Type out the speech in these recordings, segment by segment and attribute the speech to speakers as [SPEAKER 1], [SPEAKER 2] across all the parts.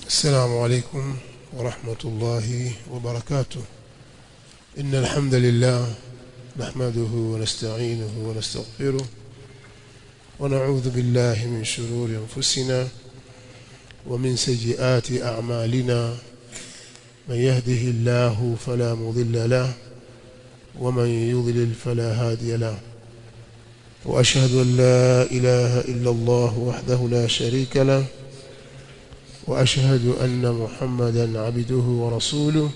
[SPEAKER 1] السلام عليكم ورحمة الله وبركاته إن الحمد لله نحمده ونستعينه ونستغفره ونعوذ بالله من شرور أنفسنا ومن سيئات أعمالنا من يهده الله فلا مضل له ومن يضلل فلا هادي له وأشهد أن لا إله إلا الله وحده لا شريك له وأشهد أن محمدا عبده ورسوله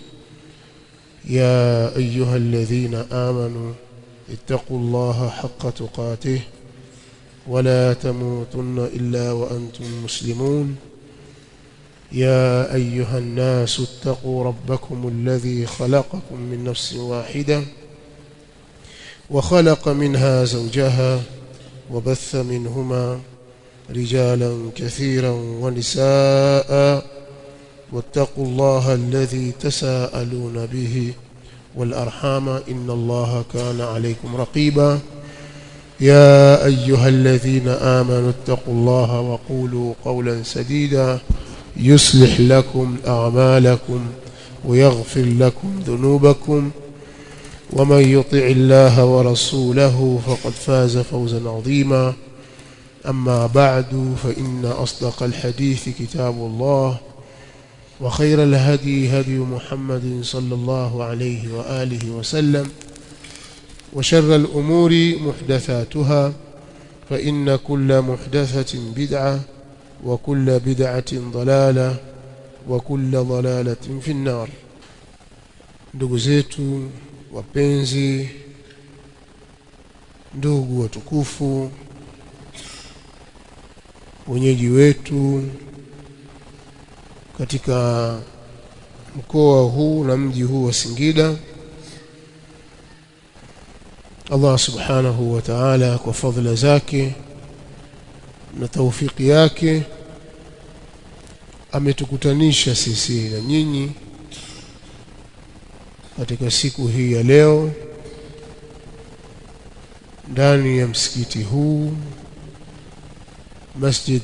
[SPEAKER 1] يا أيها الذين آمنوا اتقوا الله حق تقاته ولا تموتن إلا وأنتم مسلمون يا أيها الناس اتقوا ربكم الذي خلقكم من نفس واحدة وخلق منها زوجها وبث منهما رجالا كثيرا ونساء واتقوا الله الذي تساءلون به والأرحام إن الله كان عليكم رقيبا يا أيها الذين آمنوا اتقوا الله وقولوا قولا سديدا يصلح لكم أعمالكم ويغفر لكم ذنوبكم ومن يطع الله ورسوله فقد فاز فوزا عظيما أما بعد فإن أصدق الحديث كتاب الله وخير الهدي هدي محمد صلى الله عليه وآله وسلم وشر الأمور محدثاتها فإن كل محدثة بدعة وكل بدعة ضلالة وكل ضلالة في النار ndugu zetu wapenzi ndugu watukufu wenyeji wetu katika mkoa huu na mji huu wa Singida Allah subhanahu wa ta'ala kwa fadhila zake na taufiki yake ametukutanisha sisi na nyinyi katika siku hii ya leo ndani ya msikiti huu مسجد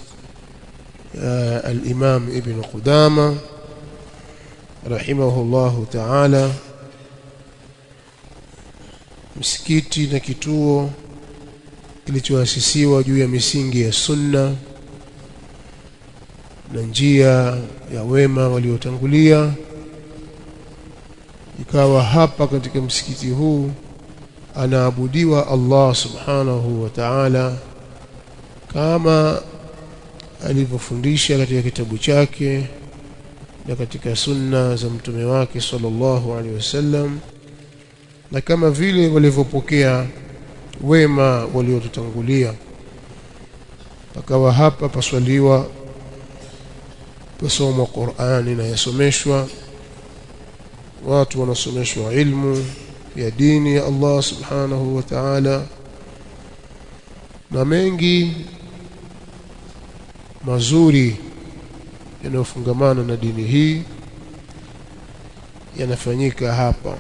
[SPEAKER 1] الإمام ابن قدامة رحمه الله تعالى msikiti na kituo kilichoasisiwa juu ya misingi ya sunna na njia ya wema waliotangulia ikawa hapa katika msikiti huu anaabudiwa Allah subhanahu wa ta'ala kama alivyofundisha katika kitabu chake na katika sunna za mtume wake sallallahu alaihi wasallam na kama vile walivyopokea wema waliotutangulia pakawa hapa paswaliwa pasomwa Qur'ani na yasomeshwa watu wanasomeshwa ilmu ya dini ya Allah subhanahu wa ta'ala na mengi mazuri yanayofungamana na dini hii yanafanyika hapa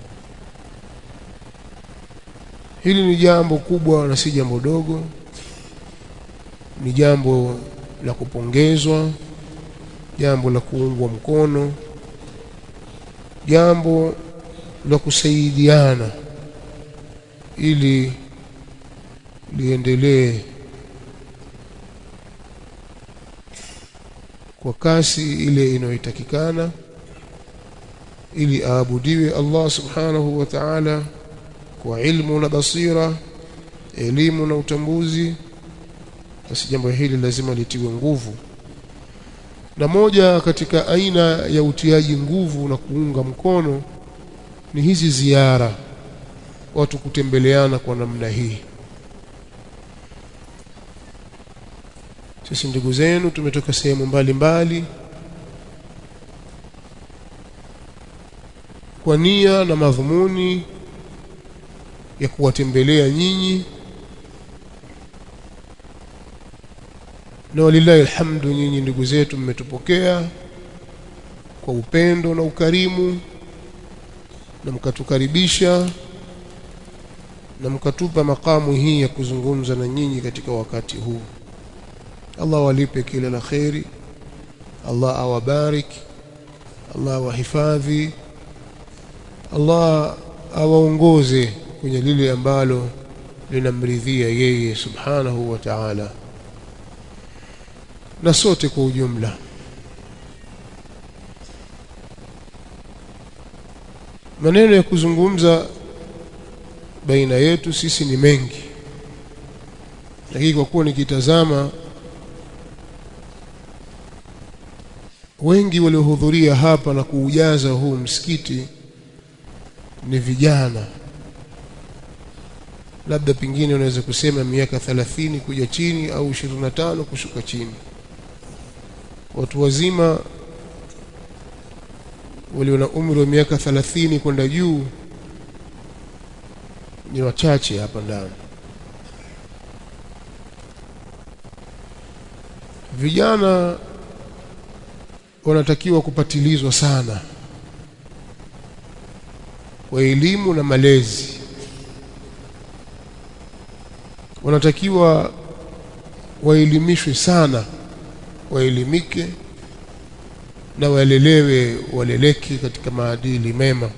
[SPEAKER 1] hili ni jambo kubwa na si jambo dogo ni jambo la kupongezwa jambo la kuungwa mkono jambo la kusaidiana ili liendelee kwa kasi ile inayotakikana ili aabudiwe Allah subhanahu wa ta'ala kwa ilmu na basira elimu na utambuzi basi jambo hili lazima litiwe nguvu na moja katika aina ya utiaji nguvu na kuunga mkono ni hizi ziara watu kutembeleana kwa namna hii sisi ndugu zenu tumetoka sehemu mbalimbali kwa nia na madhumuni ya kuwatembelea nyinyi na walillahi alhamdu nyinyi ndugu zetu mmetupokea kwa upendo na ukarimu na mkatukaribisha na mkatupa makamu hii ya kuzungumza na nyinyi katika wakati huu Allah walipe kila la kheri Allah awabarik Allah awahifadhi Allah awaongoze kwenye lile ambalo linamridhia yeye subhanahu wa ta'ala na sote kwa ujumla maneno ya kuzungumza baina yetu sisi ni mengi lakini kwa kuwa nikitazama wengi waliohudhuria hapa na kuujaza huu msikiti ni vijana labda pengine unaweza kusema miaka 30 kuja chini au 25 kushuka chini watu wazima walio na umri wa miaka 30 kwenda juu ni wachache hapa ndani vijana wanatakiwa kupatilizwa sana kwa elimu na malezi wanatakiwa waelimishwe sana waelimike na walelewe waleleke katika maadili mema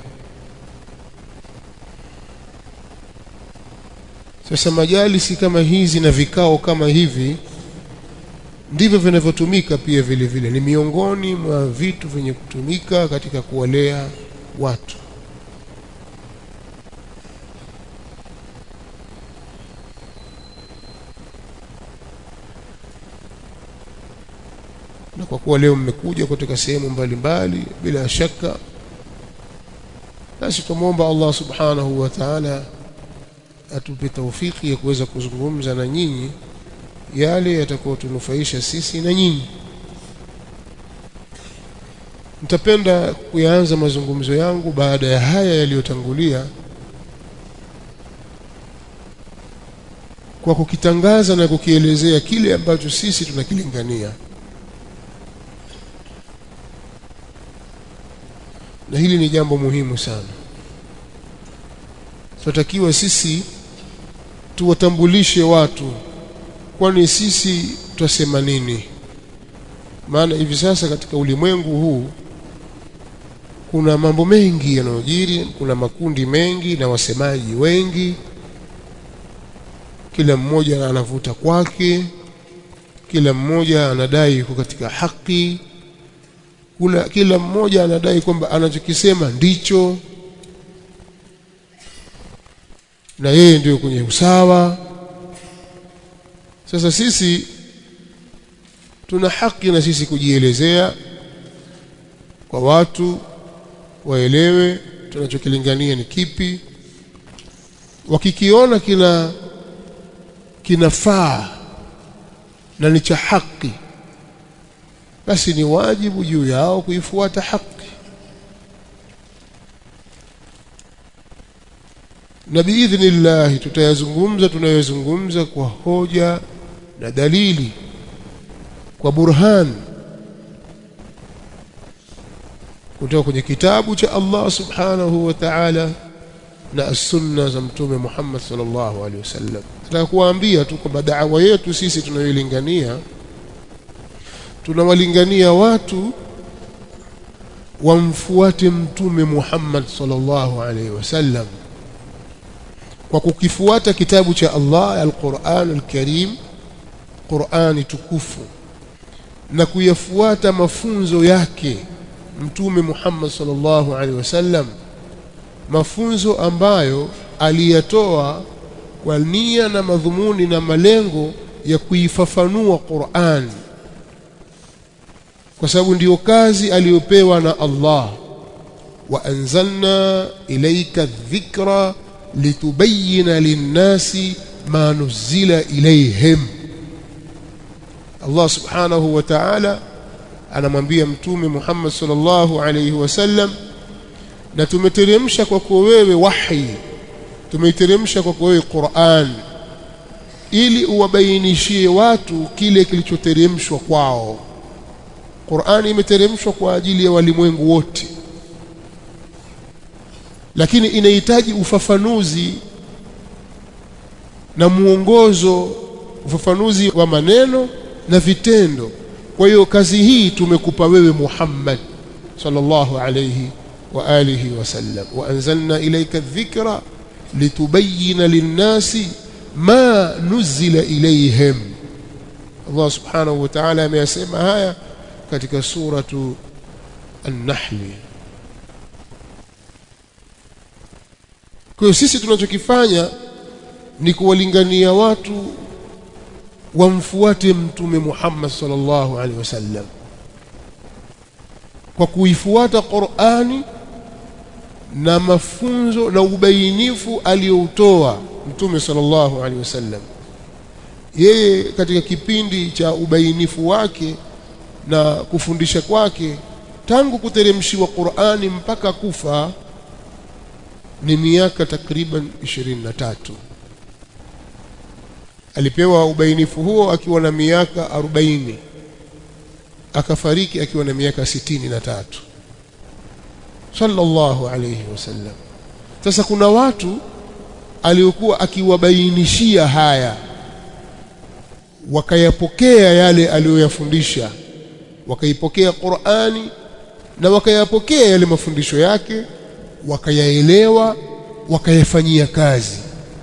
[SPEAKER 1] sasa majalisi kama hizi na vikao kama hivi ndivyo vinavyotumika pia vile vile ni miongoni mwa vitu vyenye kutumika katika kuwalea watu na kwa kuwa leo mmekuja kutoka sehemu mbalimbali bila shaka basi tumwomba Allah subhanahu wa ta'ala atupe taufiki ya kuweza kuzungumza na nyinyi yale yatakayotunufaisha sisi na nyinyi nitapenda kuyaanza mazungumzo yangu baada ya haya yaliyotangulia kwa kukitangaza na kukielezea kile ambacho sisi tunakilingania na hili ni jambo muhimu sana tunatakiwa sisi tuwatambulishe watu kwani sisi tutasema nini maana hivi sasa katika ulimwengu huu kuna mambo mengi yanayojiri kuna makundi mengi na wasemaji wengi kila mmoja anavuta kwake kila mmoja anadai yuko katika haki kula, kila mmoja anadai kwamba anachokisema ndicho na yeye ndio kwenye usawa sasa sisi tuna haki na sisi kujielezea kwa watu waelewe tunachokilingania ni kipi wakikiona kina kinafaa na ni cha haki basi ni wajibu juu yao kuifuata haki na biidhnillah tutayazungumza tunayozungumza kwa hoja na dalili kwa burhan kutoka kwenye kitabu cha Allah subhanahu wa ta'ala na as-sunna za mtume Muhammad sallallahu alaihi wasallam nataka kuwaambia tu kwamba da'wa yetu sisi tunayoilingania tunawalingania watu wamfuate mtume Muhammad sallallahu alaihi wasallam kwa kukifuata kitabu cha Allah al-Qur'an al-Karim Qur'ani tukufu na kuyafuata mafunzo yake mtume Muhammad sallallahu alaihi wasallam mafunzo ambayo aliyatoa kwa nia na madhumuni na malengo ya kuifafanua Qur'an kwa sababu ndiyo kazi aliyopewa na Allah wa anzalna ilayka dhikra litubayyana linnasi ma nuzila ilayhim Allah subhanahu wa ta'ala anamwambia mtume Muhammad sallallahu alayhi wasallam na tumeteremsha kwako wewe wahi tumeiteremsha kwako wewe Qur'an ili uwabainishie watu kile kilichoteremshwa kwao Qur'an imeteremshwa kwa ajili ya walimwengu wote lakini inahitaji ufafanuzi na muongozo ufafanuzi wa maneno na vitendo kwa hiyo kazi hii tumekupa wewe Muhammad sallallahu alayhi wa alihi wasallam wa anzalna ilayka dhikra litubayyana lin-nasi ma nuzila ilayhim Allah subhanahu wa ta'ala ameyasema haya katika suratu an-nahl kwa hiyo sisi tunachokifanya ni kuwalingania watu wamfuate mtume Muhammad sallallahu alaihi wasallam kwa kuifuata Qur'ani na mafunzo na ubainifu aliyoutoa mtume sallallahu alaihi wasallam yeye katika kipindi cha ubainifu wake na kufundisha kwake tangu kuteremshiwa Qur'ani mpaka kufa ni miaka takriban 23 alipewa ubainifu huo akiwa na miaka 40 akafariki akiwa na miaka 63 sallallahu alayhi wasallam sasa kuna watu aliokuwa akiwabainishia haya wakayapokea yale aliyoyafundisha wakaipokea Qur'ani na wakayapokea yale mafundisho yake wakayaelewa wakayafanyia kazi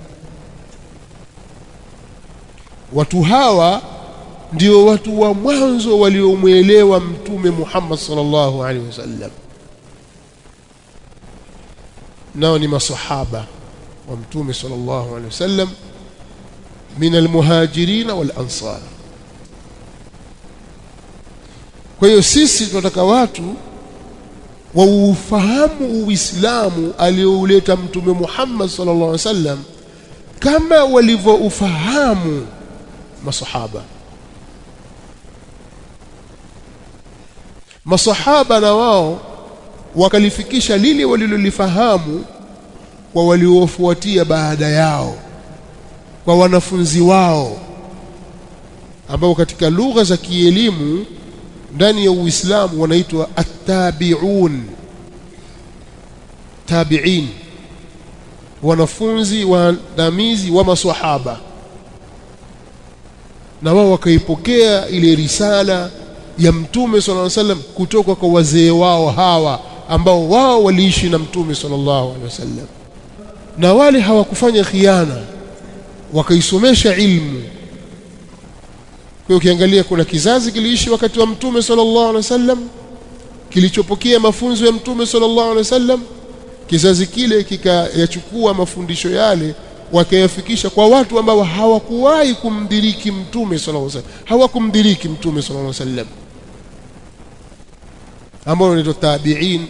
[SPEAKER 1] watu hawa ndio watu wa mwanzo waliomwelewa mtume Muhammad sallallahu alaihi wasallam nao ni masahaba wa mtume sallallahu alaihi wasallam min almuhajirin wal ansar kwa hiyo sisi tunataka watu waufahamu uislamu aliouleta mtume Muhammad sallallahu alaihi wasallam kama walivyoufahamu masahaba masahaba na wao wakalifikisha lile walilolifahamu kwa waliofuatia baada yao kwa wanafunzi wao ambao katika lugha za kielimu ndani ya Uislamu wanaitwa at-tabi'un tabi'in wanafunzi waandamizi wa maswahaba na wao wakaipokea ile risala ya mtume sallallahu alaihi wasallam kutoka kwa wazee wao hawa ambao wao waliishi na mtume sallallahu alaihi wasallam na wale hawakufanya khiana wakaisomesha ilmu kwa ukiangalia kuna kizazi kiliishi wakati wa mtume sallallahu alaihi wasallam kilichopokea mafunzo ya mtume sallallahu alaihi wasallam kizazi kile kikayachukua mafundisho yale wakayafikisha kwa watu ambao hawakuwahi kumdiriki mtume sallallahu alaihi wasallam hawakumdiriki mtume sallallahu alaihi wasallam ambao ni tabi'in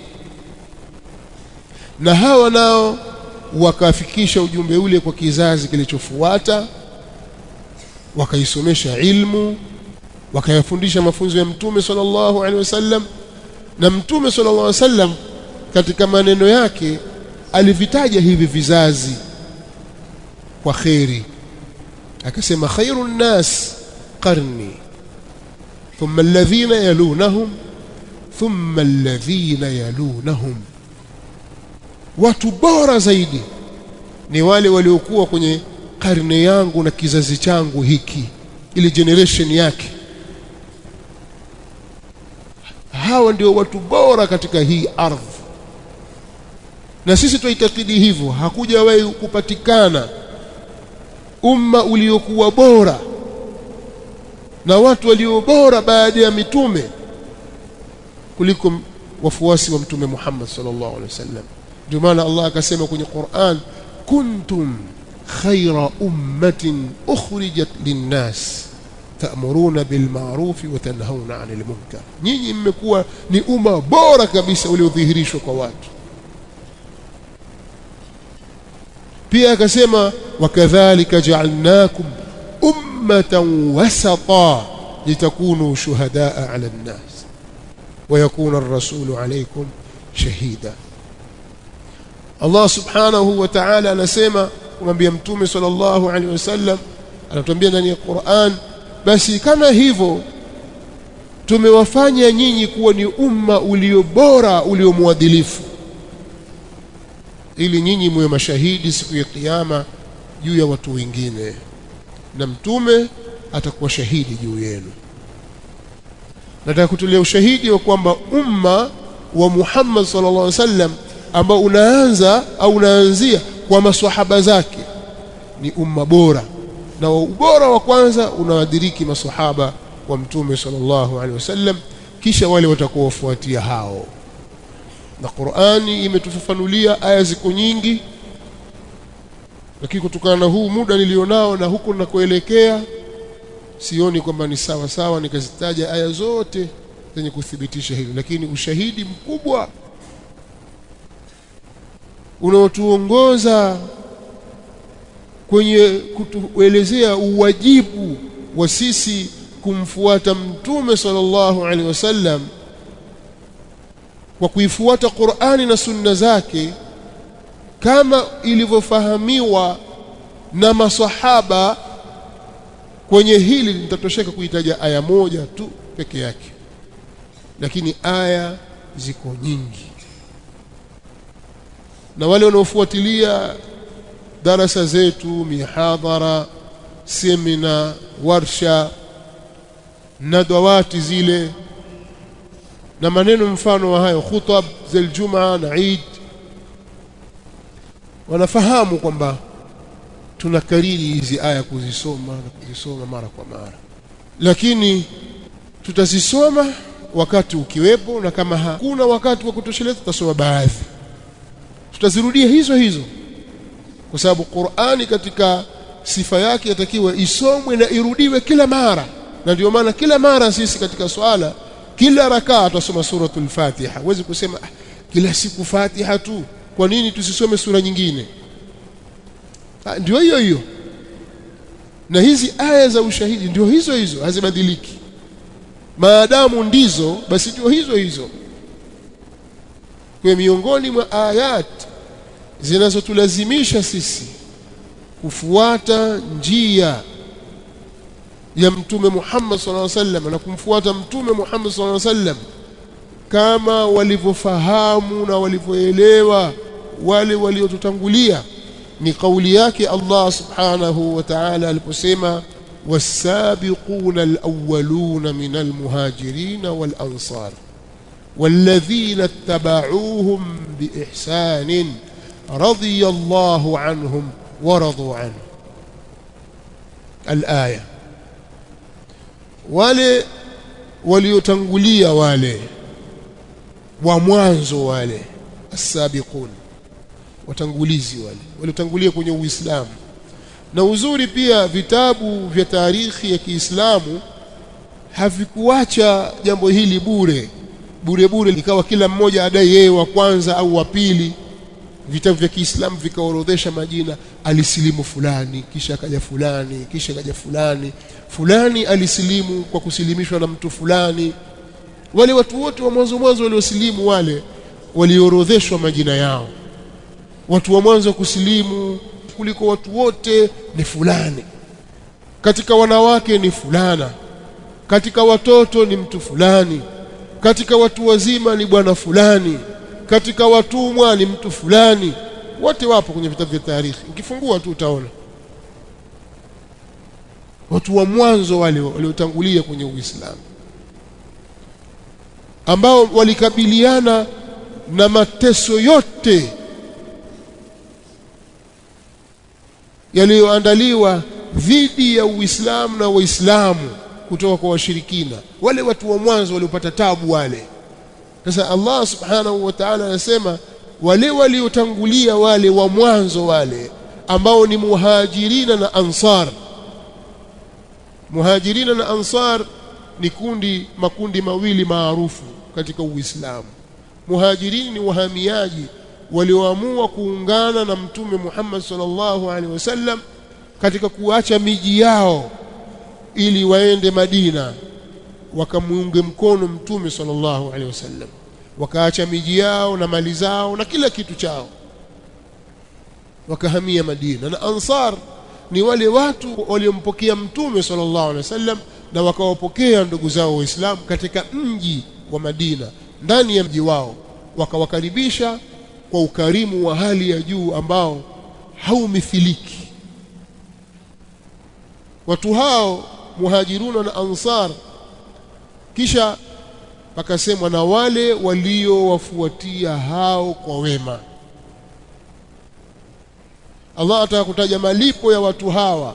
[SPEAKER 1] na hawa nao wakafikisha ujumbe ule kwa kizazi kilichofuata wakaisomesha ilmu wakayafundisha mafunzo ya mtume sallallahu alaihi wasallam na mtume sallallahu alaihi wasallam katika maneno yake alivitaja hivi vizazi kwa khairi akasema khairun nas qarni thumma alladhina yalunahum thumma alladhina yalunahum watu bora zaidi ni wale waliokuwa kwenye karne yangu na kizazi changu hiki ile generation yake hawa ndio watu bora katika hii ardhi na sisi tuitakidi hivyo hakujawahi kupatikana umma uliokuwa bora na watu walio bora baada ya mitume kuliko wafuasi wa mtume Muhammad sallallahu alaihi wasallam ndio maana Allah akasema kwenye Qur'an kuntum khayra ummatin ukhrijat linnas ta'muruna bil ma'ruf wa tanhauna 'anil munkar nyinyi mmekuwa ni umma bora kabisa uliodhihirishwa kwa watu pia akasema wakadhalika ja'alnakum ummatan wasata litakunu shuhadaa 'ala an-nas wa yakuna ar-rasulu 'alaykum shahida Allah subhanahu wa ta'ala anasema kumwambia mtume sallallahu alaihi wasallam anatuambia ndani ya Qur'an basi kama hivyo tumewafanya nyinyi kuwa ni umma ulio bora ulio mwadilifu ili nyinyi muwe mashahidi siku ya kiyama juu ya watu wengine na mtume atakuwa shahidi juu yenu nataka kutolea ushahidi wa kwamba umma wa Muhammad sallallahu alaihi wasallam ambao unaanza au unaanzia kwa maswahaba zake ni umma bora na ubora wa kwanza unawadiriki maswahaba wa mtume sallallahu alaihi wasallam kisha wale watakaofuatia hao na Qur'ani imetufafanulia aya ziko nyingi lakini kutokana na huu muda nilionao na huko nakoelekea sioni kwamba ni sawa sawa nikazitaja aya zote zenye kuthibitisha hilo lakini ushahidi mkubwa unaotuongoza kwenye kutuelezea uwajibu wa sisi kumfuata mtume sallallahu alaihi wasallam kwa kuifuata Qur'ani na sunna zake kama ilivyofahamiwa na masahaba kwenye hili nitatosheka kuitaja aya moja tu peke yake lakini aya ziko nyingi na wale wanaofuatilia darasa zetu mihadhara semina warsha na dawati zile na maneno mfano wa hayo khutab za Ijumaa na Eid wanafahamu kwamba tunakariri hizi aya kuzisoma na kuzisoma mara kwa mara lakini tutazisoma wakati ukiwepo na kama hakuna wakati wa kutosheleza tutasoma baadhi tutazirudia hizo hizo kwa sababu Qur'ani katika sifa yake yatakiwa isomwe na irudiwe kila mara na ndio maana kila mara sisi katika swala kila rakaa tutasoma suratul Fatiha huwezi kusema ah, kila siku Fatiha tu kwa nini tusisome sura nyingine ah, ndio hiyo hiyo na hizi aya za ushahidi ndio hizo hizo hazibadiliki maadamu ndizo basi ndio hizo hizo kwa miongoni mwa ayat zinazotulazimisha sisi kufuata njia ya mtume Muhammad sallallahu alaihi wasallam na kumfuata mtume Muhammad sallallahu alaihi wasallam kama walivyofahamu na walivyoelewa wale waliotutangulia ni kauli yake Allah subhanahu wa ta'ala aliposema والسابقون الأولون من المهاجرين والأنصار والذين اتبعوهم بإحسان رضي الله عنهم ورضوا عنه الآية wale waliotangulia wale wa mwanzo wale asabiqun watangulizi wale waliotangulia kwenye Uislamu na uzuri pia vitabu vya tarikhi ya Kiislamu havikuacha jambo hili bure bure bure likawa kila mmoja adai yeye wa kwanza au wa pili vitabu vya Kiislamu vikaorodhesha majina alisilimu fulani kisha akaja fulani kisha akaja fulani fulani alisilimu kwa kusilimishwa na mtu fulani wale watu wote wa mwanzo mwanzo waliosilimu wale waliorodheshwa majina yao watu wa mwanzo kusilimu kuliko watu wote ni fulani katika wanawake ni fulana katika watoto ni mtu fulani katika watu wazima ni bwana fulani katika watumwa ni mtu fulani wote wapo kwenye vitabu vya tarikhi ukifungua tu utaona watu wa mwanzo wale waliotangulia kwenye Uislamu ambao walikabiliana na mateso yote yaliyoandaliwa dhidi ya Uislamu na Waislamu kutoka kwa washirikina wale watu wa mwanzo waliopata tabu wale sasa Allah subhanahu wa ta'ala anasema wale waliotangulia wale wa mwanzo wale ambao ni muhajirina na ansar muhajirina na ansar ni kundi makundi mawili maarufu katika Uislamu muhajirini ni wahamiaji walioamua kuungana na mtume Muhammad sallallahu alaihi wasallam katika kuacha miji yao ili waende Madina wakamuunge mkono mtume sallallahu alaihi wasallam wakaacha miji yao na mali zao na kila kitu chao wakahamia Madina na Ansar ni wale watu waliompokea mtume sallallahu alaihi wasallam na wakawapokea ndugu zao waislamu katika mji wa Madina ndani ya mji wao wakawakaribisha kwa ukarimu wa hali ya juu ambao haumithiliki watu hao muhajiruna na ansar kisha pakasemwa na wale waliowafuatia hao kwa wema Allah ataka kutaja malipo ya watu hawa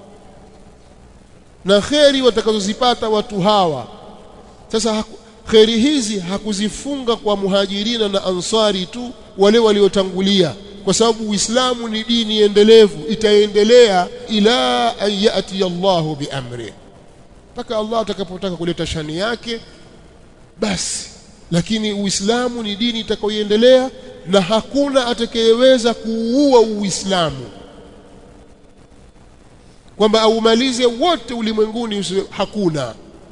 [SPEAKER 1] na kheri watakazozipata watu hawa sasa haku, kheri hizi hakuzifunga kwa muhajirina na ansari tu wale waliotangulia kwa sababu Uislamu ni dini endelevu itaendelea ila an yati Allahu biamri mpaka Allah atakapotaka kuleta shani yake basi lakini Uislamu ni dini itakayoendelea na hakuna atakayeweza kuua Uislamu kwamba aumalize wote ulimwenguni hakuna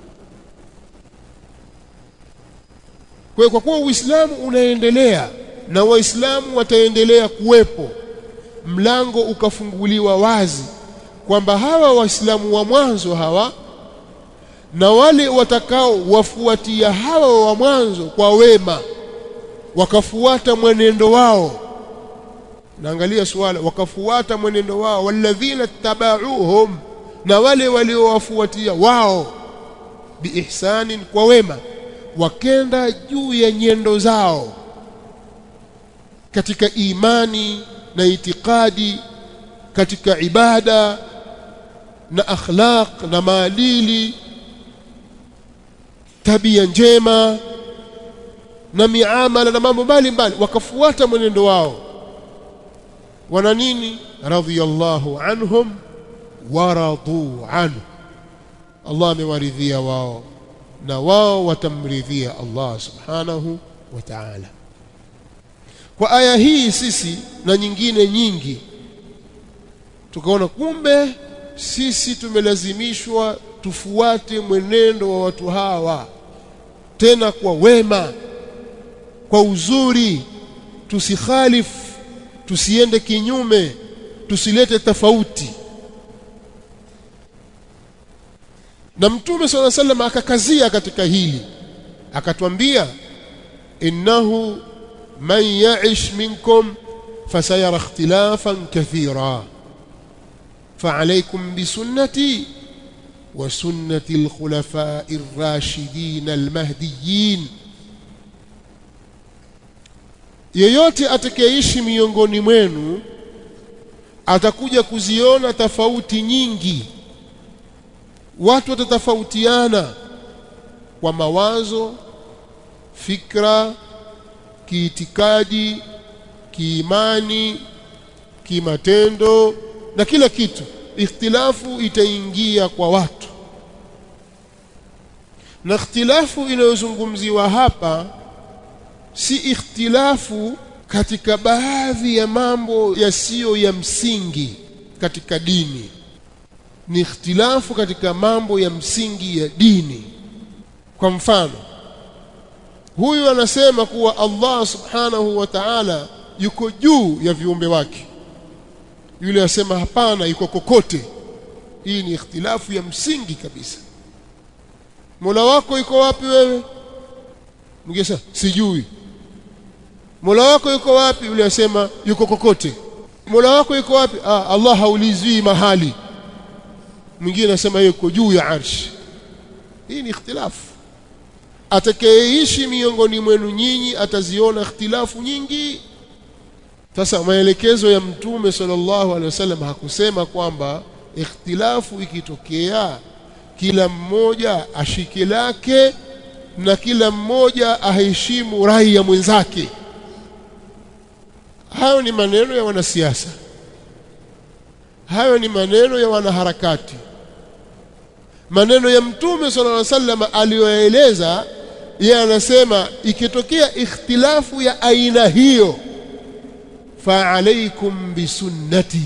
[SPEAKER 1] kwa kwa kuwa Uislamu unaendelea na Waislamu wataendelea kuwepo mlango ukafunguliwa wazi kwamba hawa Waislamu wa mwanzo hawa na wale watakao wafuatia hawa wa mwanzo kwa wema wakafuata mwenendo wao naangalia swala wakafuata mwenendo wao walladhina tabauhum na wale waliowafuatia wao biihsanin kwa wema wakenda juu ya nyendo zao katika imani na itikadi katika ibada na akhlaq na maadili tabia njema na miamala na mambo mbalimbali wakafuata mwenendo wao wana nini radhiyallahu anhum waradu anhu Allah amewaridhia wao na wao watamridhia Allah subhanahu wa ta'ala kwa aya hii sisi na nyingine nyingi tukaona kumbe sisi tumelazimishwa tufuate mwenendo wa watu hawa tena kwa wema kwa uzuri tusikhalifu tusiende kinyume tusilete tofauti na mtume swalla sallam akakazia katika hili akatwambia innahu man ya'ish minkum fasayara ikhtilafan kathira فعليكم بسنتي وسنة الخلفاء الراشدين المهديين yeyote atakayeishi miongoni mwenu atakuja kuziona tofauti nyingi watu watatofautiana kwa mawazo fikra kiitikadi kiimani kimatendo na kila kitu ikhtilafu itaingia kwa watu na ikhtilafu inayozungumziwa hapa si ikhtilafu katika baadhi ya mambo yasiyo ya msingi katika dini ni ikhtilafu katika mambo ya msingi ya dini kwa mfano huyu anasema kuwa Allah subhanahu wa ta'ala yuko juu ya viumbe wake yule asema hapana yuko kokote hii ni ikhtilafu ya msingi kabisa Mola wako yuko wapi wewe mgesa sijui Mola wako yuko wapi yule asema yuko kokote Mola wako yuko wapi ah Allah haulizwi mahali mwingine anasema yuko juu ya arshi hii ni ikhtilafu atakayeishi miongoni mwenu nyinyi ataziona ikhtilafu nyingi sasa maelekezo ya mtume sallallahu alaihi wasallam hakusema kwamba ikhtilafu ikitokea kila mmoja ashike lake na kila mmoja aheshimu rai ya mwenzake hayo ni maneno ya wanasiasa hayo ni maneno ya wanaharakati maneno ya mtume sallallahu alaihi wasallam aliyoeleza yeye anasema ikitokea ikhtilafu ya aina hiyo fa alaikum bisunnati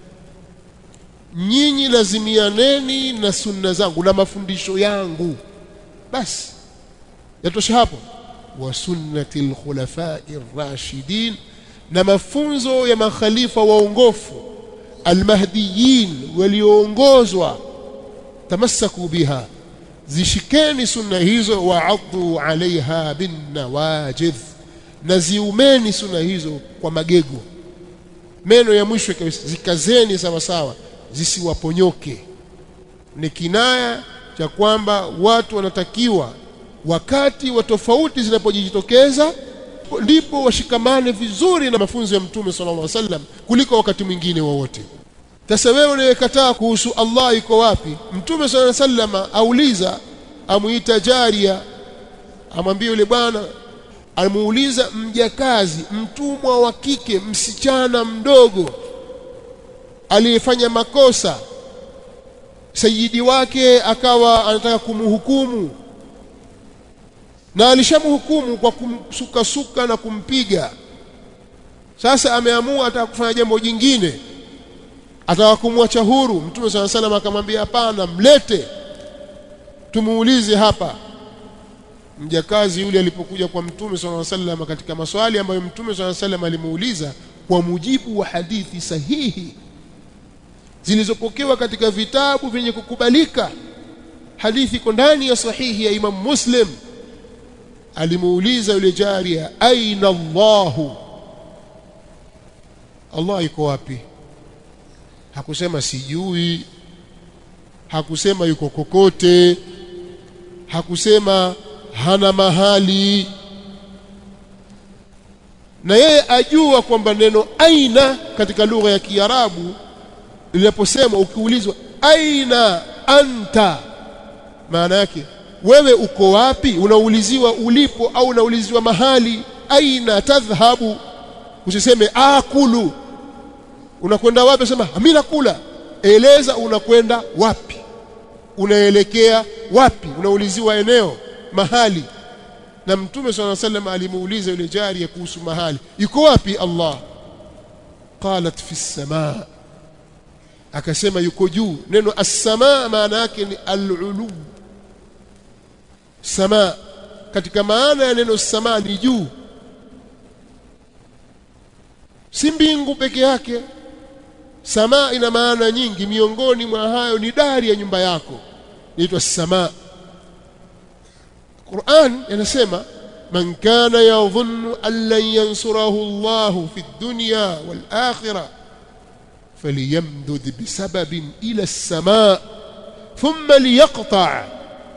[SPEAKER 1] nyinyi lazimianeni na sunna zangu na mafundisho yangu basi yatosha hapo wa sunnati alkhulafai rashidin na mafunzo ya makhalifa waongofu almahdiyin walioongozwa tamassaku biha zishikeni sunna hizo waaddu alaiha bin nawajidh na ziumeni sunna hizo kwa magego meno ya mwisho zikazeni sawa sawa zisiwaponyoke ni kinaya cha kwamba watu wanatakiwa wakati wa tofauti zinapojitokeza ndipo washikamane vizuri na mafunzo ya mtume sallallahu alaihi wasallam kuliko wakati mwingine wowote sasa wewe unayekataa kuhusu Allah iko wapi mtume sallallahu alaihi wasallam auliza amuita jaria amwambie yule bwana amuuliza mjakazi mtumwa wa kike msichana mdogo aliyefanya makosa sayidi wake akawa anataka kumhukumu na alishamhukumu kwa kumsukasuka na kumpiga sasa ameamua ataka kufanya jambo jingine ataka kumwacha huru mtume sala salam akamwambia hapana mlete tumuulize hapa mjakazi yule alipokuja kwa mtume sala salam katika maswali ambayo mtume sala salam alimuuliza kwa mujibu wa hadithi sahihi zilizopokewa katika vitabu vyenye kukubalika hadithi iko ndani ya sahihi ya Imam Muslim alimuuliza yule jaria aina Allahu Allah yuko wapi hakusema sijui hakusema yuko kokote hakusema hana mahali na yeye ajua kwamba neno aina katika lugha ya Kiarabu linaposema ukiulizwa aina anta maana yake wewe uko wapi unauliziwa ulipo au unauliziwa mahali aina tadhhabu usiseme akulu unakwenda wapi sema mimi nakula eleza unakwenda wapi unaelekea wapi unauliziwa eneo mahali na mtume swalla sallam alimuuliza yule jari kuhusu mahali yuko wapi Allah qalat fi samaa akasema yuko juu neno as-samaa maana yake ni al-ulu samaa katika maana ya neno samaa ni juu si mbingu peke yake samaa ina maana nyingi miongoni mwa hayo ni dari ya nyumba yako inaitwa samaa Qur'an inasema man kana yadhunnu an lan yansurahu Allahu fi dunya wal akhirah فليمدد بسبب إلى السماء ثم ليقطع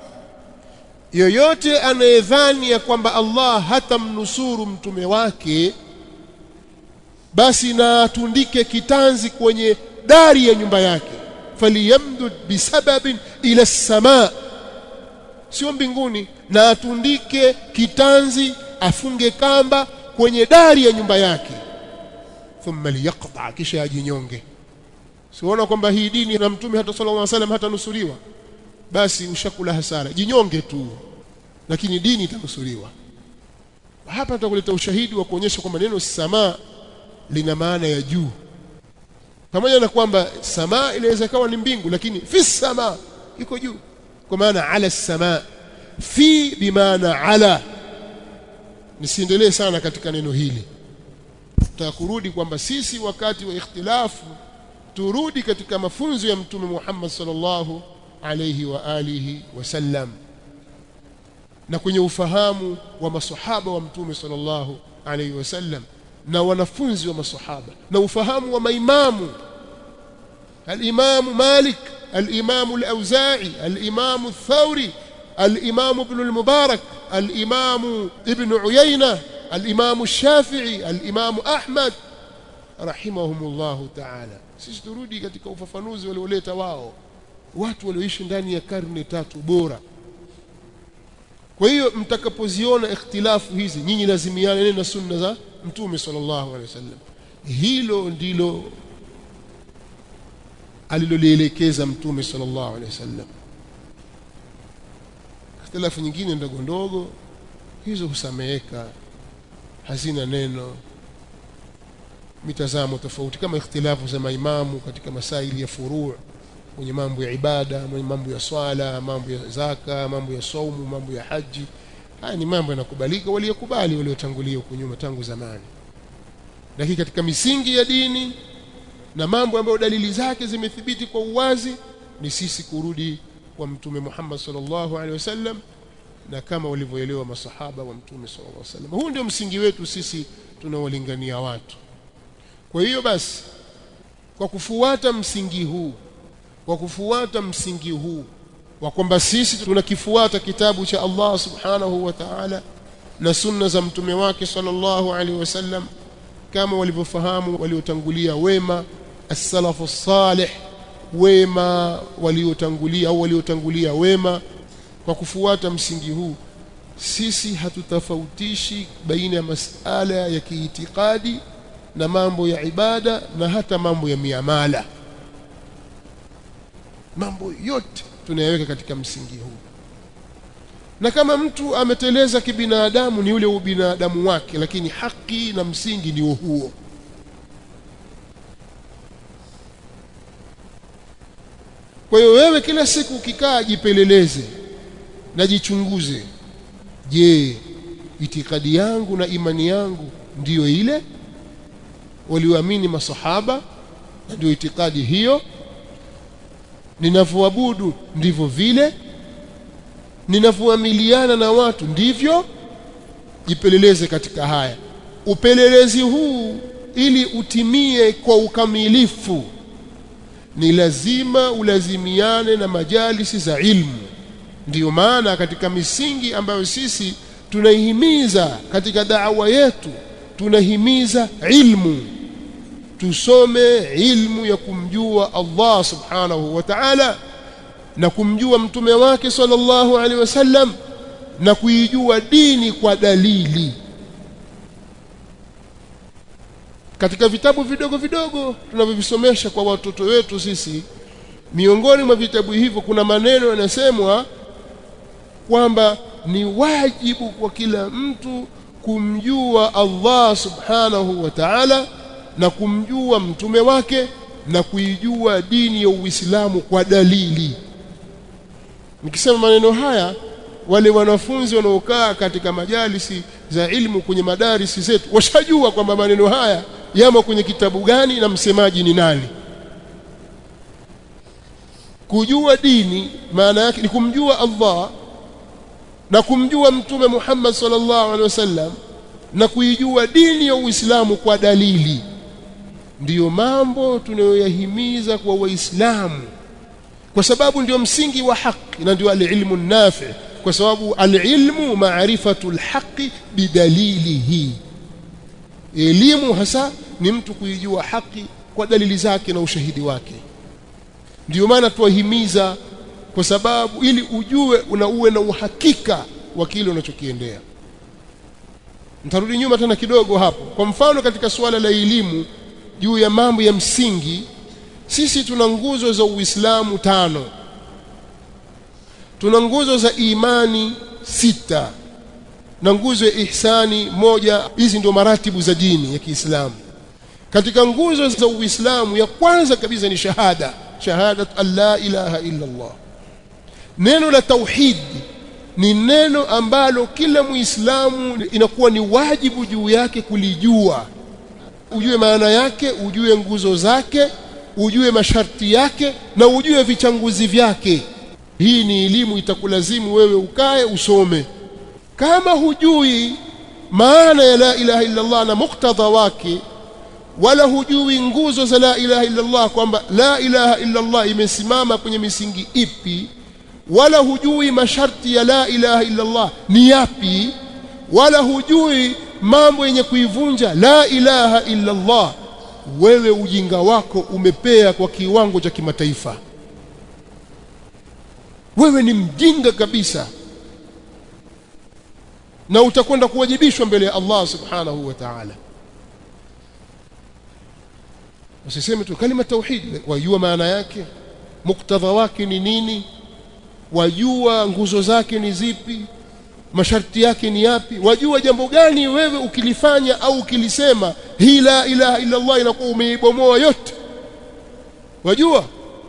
[SPEAKER 1] yoyote anayedhani ya kwamba Allah hatamnusuru mtume wake basi na atundike kitanzi kwenye dari ya nyumba yake faliyamdud bisababin ila samaa sio mbinguni na atundike kitanzi afunge kamba kwenye dari ya nyumba yake thumma liyaqta kisha ajinyonge siona kwamba hii dini na mtume hata sallallahu alaihi wasallam hatanusuriwa basi ushakula hasara jinyonge tu lakini dini itanusuriwa hapa tutakuleta ushahidi wa kuonyesha kwamba neno samaa lina maana ya juu pamoja na kwamba samaa inaweza kawa ni mbingu lakini fi samaa iko juu kwa maana ala samaa fi bimaana ala nisiendelee sana katika neno hili tutakurudi kwamba sisi wakati wa ikhtilafu turudi katika mafunzo ya mtume Muhammad sallallahu alayhi wa alihi wasallam na kwenye ufahamu wa masahaba wa mtume sallallahu alayhi wasallam na wanafunzi wa masahaba na ufahamu wa maimamu الإمام مالك الإمام الأوزاعي الإمام الثوري الإمام ابن المبارك الإمام ابن عيينة الإمام الشافعي الإمام أحمد رحمهم الله تعالى sisi turudi katika ufafanuzi walioleta wao watu walioishi ndani ya karne tatu bora kwa hiyo mtakapoziona ikhtilafu hizi nyinyi lazimiane na sunna za mtume sallallahu alaihi wasallam hilo ndilo alilolielekeza mtume sallallahu alaihi wasallam ikhtilafu nyingine ndogo ndogo hizo husameheka hazina neno mitazamo tofauti kama ikhtilafu za maimamu katika masaili ya furu' kwenye mambo ya ibada mambo ya swala mambo ya zaka mambo ya saumu mambo ya haji haya ni mambo yanakubalika waliokubali waliotangulia huko nyuma tangu zamani lakini katika misingi ya dini na mambo ambayo dalili zake zimethibiti kwa uwazi ni sisi kurudi kwa mtume Muhammad sallallahu alaihi wasallam na kama walivyoelewa masahaba wa mtume sallallahu alaihi wasallam huu ndio msingi wetu sisi tunaolingania watu kwa hiyo basi kwa kufuata msingi huu kwa kufuata msingi huu wa kwamba sisi tunakifuata kitabu cha Allah subhanahu wa ta'ala na sunna za mtume wake sallallahu alaihi wasallam kama walivyofahamu waliotangulia wema as-salafu salih wema waliotangulia au waliotangulia wema kwa kufuata msingi huu sisi hatutofautishi baina ya masala ya kiitikadi na mambo ya ibada na hata mambo ya miamala mambo yote tunayaweka katika msingi huu na kama mtu ameteleza kibinadamu ni ule ubinadamu wake lakini haki na msingi ni huo kwa hiyo wewe kila siku ukikaa jipeleleze na jichunguze je itikadi yangu na imani yangu ndiyo ile walioamini masahaba na ndio itikadi hiyo ninavyoabudu ndivyo vile ninavyoamiliana na watu ndivyo jipeleleze katika haya upelelezi huu ili utimie kwa ukamilifu ni lazima ulazimiane na majalisi za ilmu ndiyo maana katika misingi ambayo sisi tunaihimiza katika da'wa yetu tunahimiza ilmu tusome ilmu ya kumjua Allah subhanahu wa ta'ala na kumjua mtume wake sallallahu alaihi wasallam na kuijua dini kwa dalili katika vitabu vidogo vidogo tunavyovisomesha kwa watoto wetu sisi miongoni mwa vitabu hivyo kuna maneno yanasemwa kwamba ni wajibu kwa kila mtu kumjua Allah subhanahu wa ta'ala na kumjua mtume wake na kuijua dini ya Uislamu kwa dalili nikisema maneno haya wale wanafunzi wanaokaa katika majalisi za ilmu kwenye madarisi zetu washajua kwamba maneno haya yamo kwenye kitabu gani na msemaji ni nani kujua dini maana yake ni kumjua Allah na kumjua mtume Muhammad sallallahu alaihi wasallam na kuijua dini ya Uislamu kwa dalili ndiyo mambo tunayoyahimiza kwa waislamu kwa sababu ndio msingi wa haki na ndio alilmu nafi kwa sababu alilmu maarifatu alhaqi bidalilihi elimu hasa ni mtu kuijua haki kwa dalili zake na ushahidi wake ndiyo maana tuwahimiza kwa sababu ili ujue una uwe na uhakika wa kile unachokiendea nitarudi nyuma tena kidogo hapo kwa mfano katika suala la elimu juu ya mambo ya msingi sisi tuna nguzo za Uislamu tano tuna nguzo za imani sita na nguzo ya ihsani moja hizi ndio maratibu za dini ya Kiislamu katika nguzo za Uislamu ya kwanza kabisa ni shahada shahadat an la ilaha illa Allah neno la tauhid ni neno ambalo kila muislamu inakuwa ni wajibu juu yake kulijua ujue maana yake ujue nguzo zake ujue masharti yake na ujue vichanguzi vyake hii ni elimu itakulazimu wewe ukae usome kama hujui maana ya la ilaha illa Allah na muktadha wake wala hujui nguzo za la ilaha illa Allah kwamba la ilaha illa Allah imesimama kwenye misingi ipi wala hujui masharti ya la ilaha illa Allah ni yapi wala hujui mambo yenye kuivunja la ilaha illa Allah wewe ujinga wako umepea kwa kiwango cha kimataifa wewe ni mjinga kabisa na utakwenda kuwajibishwa mbele ya Allah subhanahu wa ta'ala usiseme tu kalima tauhid wajua maana yake muktadha wake ni nini wajua nguzo zake ni zipi masharti yake ni yapi wajua jambo gani wewe ukilifanya au ukilisema hii la ilaha illa Allah inakuwa umeibomoa yote wajua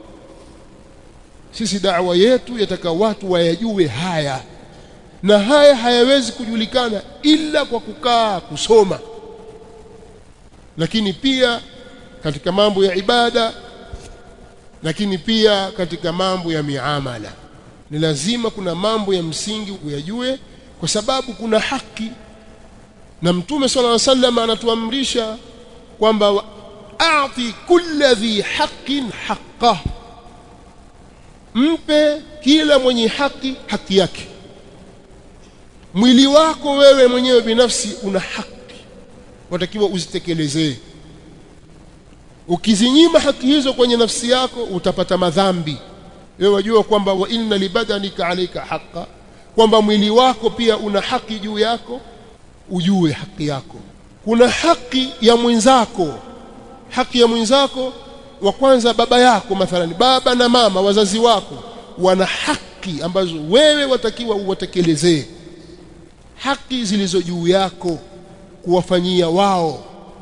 [SPEAKER 1] sisi da'wa yetu yataka watu wayajue haya na haya hayawezi kujulikana ila kwa kukaa kusoma lakini pia katika mambo ya ibada lakini pia katika mambo ya miamala ni lazima kuna mambo ya msingi uyajue kwa sababu kuna haki na mtume swalla alayhi wasallam anatuamrisha kwamba a'ti kulli dhi haqqin haqqah mpe kila mwenye haki haki yake mwili wako wewe mwenyewe binafsi una haki watakiwa uzitekelezee ukizinyima haki hizo kwenye nafsi yako utapata madhambi wewe wajua kwamba wa inna libadanika alayka haqa kwamba mwili wako pia una haki juu yako ujue haki yako kuna haki ya mwenzako haki ya mwenzako wa kwanza baba yako mathalani baba na mama wazazi wako wana haki ambazo wewe watakiwa uwatekelezee haki zilizo juu yako kuwafanyia wao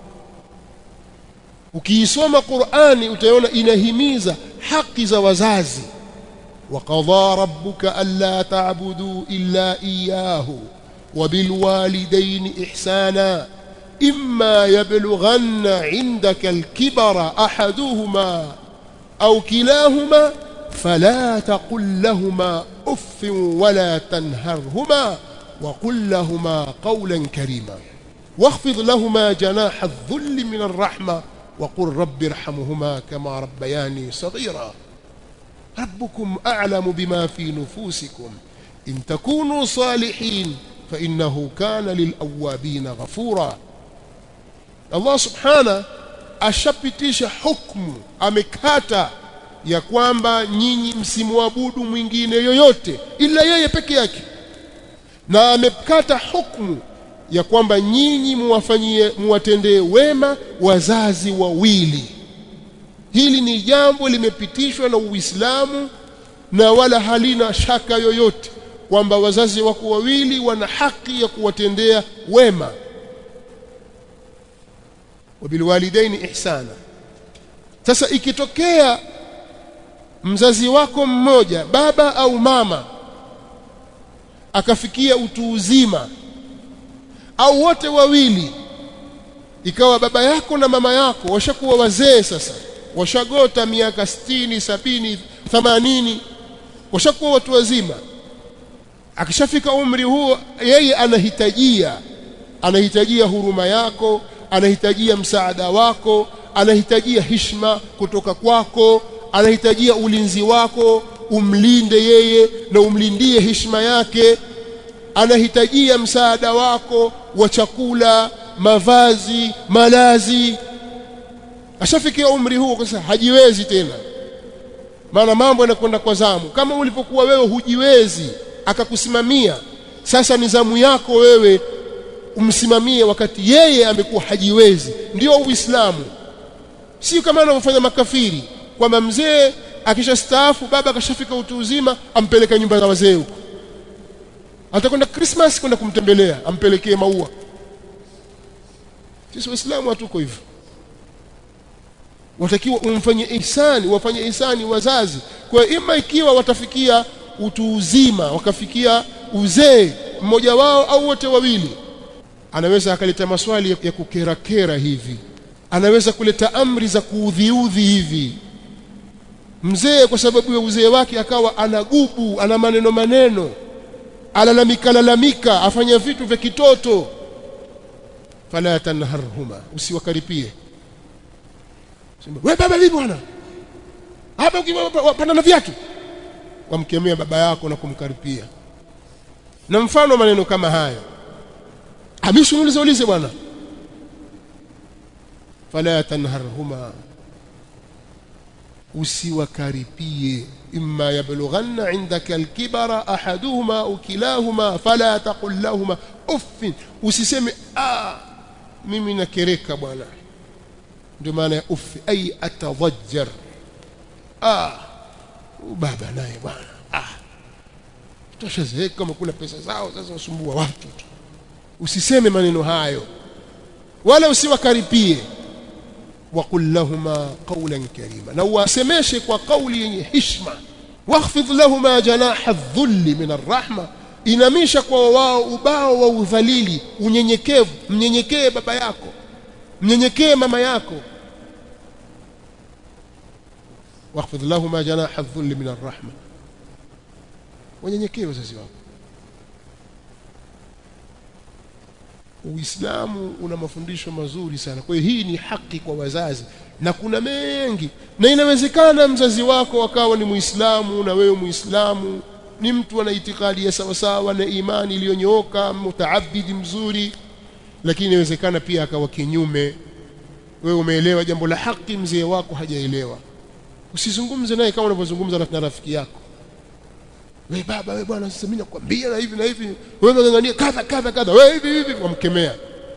[SPEAKER 1] ukiisoma Qur'ani utaona inahimiza haki za wazazi وقضى ربك ألا تعبدوا إلا إياه وبالوالدين إحسانا إما يبلغن عندك الكبر أحدهما أو كلاهما فلا تقل لهما أف ولا تنهرهما وقل لهما قولا كريما واخفض لهما جناح الذل من الرحمة وقل رب ارحمهما كما ربياني صغيرا ربكم أعلم بما في نفوسكم إن تكونوا صالحين فإنه كان للأوابين غفورا Allah subhana ashapitisha hukumu amekata ya kwamba nyinyi msimwabudu mwingine yoyote ila yeye peke yake na amekata hukumu ya kwamba nyinyi muwafanyie muwatendee wema wazazi wawili hili ni jambo limepitishwa na Uislamu na wala halina shaka yoyote kwamba wazazi wako wawili wana haki ya kuwatendea wema wabilwalidaini ihsana sasa ikitokea mzazi wako mmoja baba au mama akafikia utu uzima au wote wawili ikawa baba yako na mama yako washakuwa wazee sasa washagota miaka sitini sabini themanini washakuwa watu wazima akishafika umri huo yeye anahitajia anahitajia huruma yako anahitajia msaada wako anahitajia hishma kutoka kwako anahitajia ulinzi wako umlinde yeye na umlindie hishma yake anahitajia msaada wako wa chakula mavazi malazi ashafikia umri huo sasa hajiwezi tena maana mambo yanakwenda kwa zamu kama ulipokuwa wewe hujiwezi akakusimamia sasa ni zamu yako wewe umsimamie wakati yeye amekuwa hajiwezi ndio uislamu sio kama anavyofanya makafiri kwamba mzee akishastaafu baba akashafika utu uzima ampeleka nyumba za wazee huko atakwenda Christmas kwenda kumtembelea ampelekee maua sisi waislamu hatuko hivyo watakiwa umfanye ihsani wafanye ihsani wazazi kwa ima ikiwa watafikia utu uzima wakafikia uzee mmoja wao au wote wawili anaweza akaleta maswali ya kukerakera hivi anaweza kuleta amri za kuudhiudhi hivi mzee kwa sababu ya uzee wake akawa anagubu ana maneno maneno alalamika lalamika afanya vitu vya kitoto fala tanharhuma usiwakaripie sema wewe baba vipi bwana hapa ukipanda na viatu wamkemea baba yako na kumkaripia na mfano maneno kama hayo amishi ulize ulize bwana fala tanharhuma usiwakaripie imma yablughanna indaka alkibara ahaduhuma au kilahuma fala taqul lahumā uff usiseme ah mimi nakereka bwana ndio maana ya uff ay atadhajjar ah baba naye bwana ah toshazeeka kama kula pesa zao sasa wasumbua watu tu usiseme maneno hayo wala usiwakaripie وقل لهما قولا كريما na uwasemeshe kwa kauli yenye hishma wakhfidh lahuma janaha dhulli min arrahma inamisha kwa wao ubao wa udhalili unyenyekevu mnyenyekee baba yako mnyenyekee mama yako wakhfidh lahuma janaha dhulli min arrahma wanyenyekee wazazi wako Uislamu una mafundisho mazuri sana. Kwa hiyo hii ni haki kwa wazazi. na kuna mengi na inawezekana mzazi wako akawa ni muislamu na wewe muislamu ni mtu ana itikadi ya sawa sawa na imani iliyonyooka mutaabidi mzuri lakini inawezekana pia akawa kinyume wewe umeelewa jambo la haki mzee wako hajaelewa usizungumze naye kama unavyozungumza na rafiki yako wewe baba wewe bwana sasa mimi nakwambia na hivi na hivi wewe unang'ang'ania kadha kadha kadha wewe hivi hivi wamkemea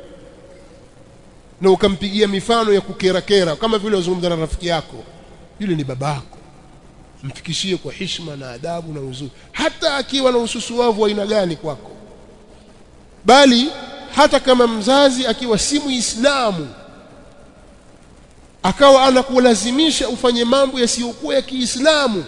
[SPEAKER 1] na ukampigia mifano ya kukera kera kama vile unazungumza na rafiki yako yule ni babako mfikishie kwa heshima na adabu na uzuri hata akiwa na ususuavu wa aina gani kwako bali hata kama mzazi akiwa si muislamu akawa anakulazimisha ufanye mambo yasiyokuwa ya Kiislamu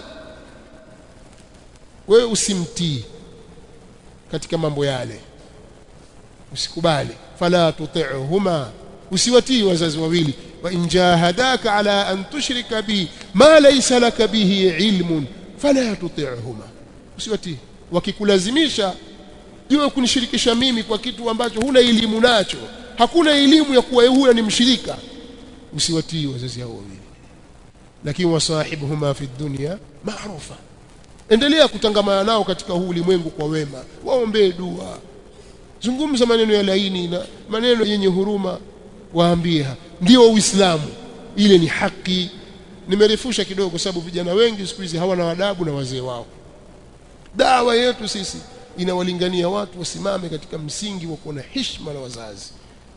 [SPEAKER 1] wewe usimtii katika mambo yale usikubali fala tuti'huma usiwatii wazazi wawili wa in jahadaka ala an tushrika bi ma laysa laka bihi ilmun fala tuti'huma usiwatii wakikulazimisha jua kunishirikisha mimi kwa kitu ambacho huna elimu nacho hakuna elimu ya kuwa huyo ni mshirika usiwatii wazazi hao wawili lakini wasahibuhuma fi dunya maarufa endelea kutangamana nao katika huu ulimwengu kwa wema waombee dua zungumza maneno ya laini na maneno yenye huruma waambie ndio uislamu ile ni haki nimerefusha kidogo kwa sababu vijana wengi siku hizi hawana adabu na wazee wao dawa yetu sisi inawalingania watu wasimame katika msingi wa kuwa na heshima na wazazi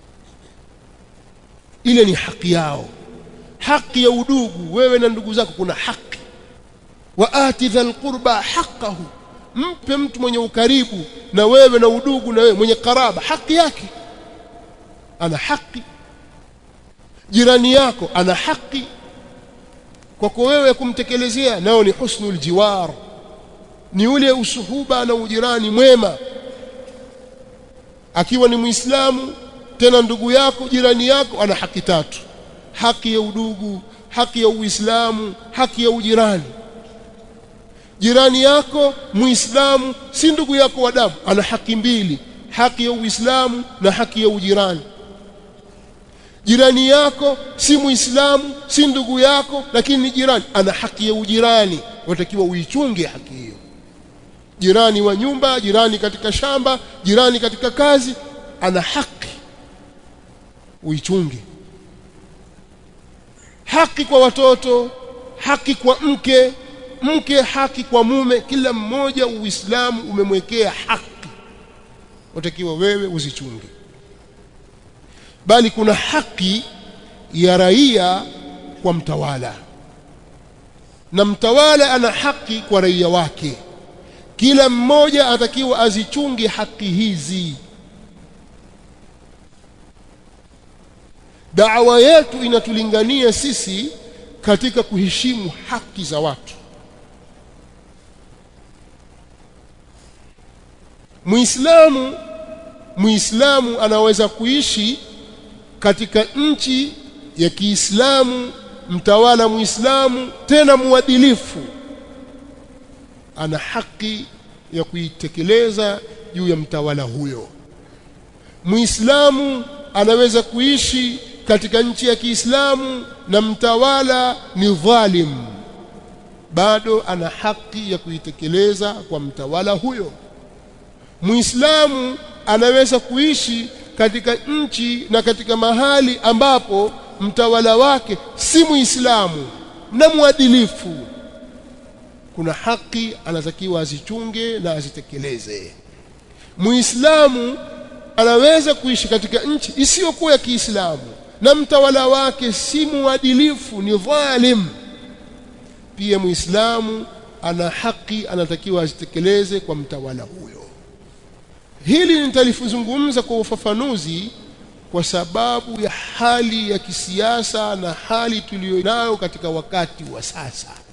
[SPEAKER 1] ile ni haki yao haki ya udugu wewe na ndugu zako kuna haki wa ati dhal qurba haqqahu mpe mtu mwenye ukaribu na wewe na udugu na wewe mwenye karaba haki yake ana haki jirani yako ana haki kwako wewe kumtekelezea nao ni husnul jiwar ni ule usuhuba na ujirani mwema akiwa ni muislamu tena ndugu yako jirani yako ana haki tatu haki ya udugu haki ya uislamu haki ya ujirani jirani yako muislamu si ndugu yako wa damu ana haki mbili haki ya uislamu na haki ya ujirani jirani yako si muislamu si ndugu yako lakini ni jirani ana haki ya ujirani unatakiwa uichunge haki hiyo jirani wa nyumba jirani katika shamba jirani katika kazi ana haki uichunge haki kwa watoto haki kwa mke mke haki kwa mume kila mmoja uislamu umemwekea haki unatakiwa wewe uzichunge bali kuna haki ya raia kwa mtawala na mtawala ana haki kwa raia wake kila mmoja atakiwa azichunge haki hizi da'wa yetu inatulingania sisi katika kuheshimu haki za watu Muislamu Muislamu anaweza kuishi katika nchi ya Kiislamu mtawala Muislamu tena muadilifu ana haki ya kuitekeleza juu ya mtawala huyo Muislamu anaweza kuishi katika nchi ya Kiislamu na mtawala ni dhalim bado ana haki ya kuitekeleza kwa mtawala huyo Muislamu anaweza kuishi katika nchi na katika mahali ambapo mtawala wake si Muislamu na mwadilifu kuna haki anatakiwa azichunge na azitekeleze Muislamu anaweza kuishi katika nchi isiyokuwa ya Kiislamu na mtawala wake si muadilifu ni dhalim pia Muislamu ana haki anatakiwa azitekeleze kwa mtawala huyo hili nitalifuzungumza kwa ufafanuzi kwa sababu ya hali ya kisiasa na hali tuliyonayo katika wakati wa sasa